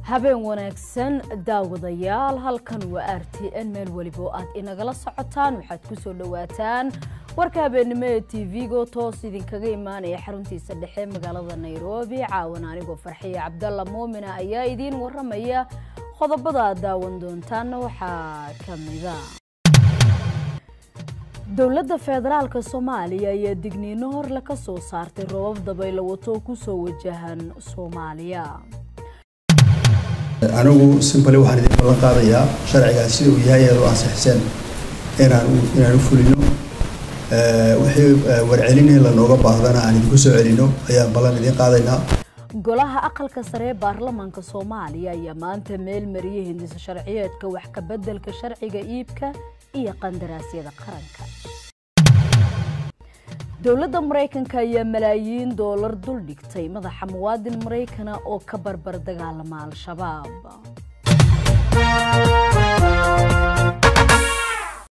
habeen wanaagsan daawadayaal halkan waa r t n meel weliba oo aad inagala socotaan waxaad ku soo dhowaataan warka habeennimo ee t v-go toos idinkaga imaanaya xaruntiisa dhexe magaalada nairobi caawan anigoo farxiya cabdalla muumina ayaa idiin waramaya qodobada aad daawan doontaanna waxaa ka mida dowladda federaalka soomaaliya ayaa digniino horle ka soo saartay robab dabaylo wato kusoo wajahan soomaaliya anigu simbali waxaan idin ballan qaadayaa sharcigaas sida uu yahay eed u ansixiseen inaan inaan u fulino wixii warcelinii lanooga baahdana aan idinku soo celino ayaan ballan idiin qaadaynaa golaha aqalka sare ee baarlamaanka soomaaliya ayaa maanta meel mariyay hindisa sharciyeedka wax ka beddelka sharciga iibka iyo qandaraasyada qaranka dowladda maraykanka ayaa malaayiin doolar dul dhigtay madaxa muwaadin maraykana oo ka barbar dagaalama al-shabaab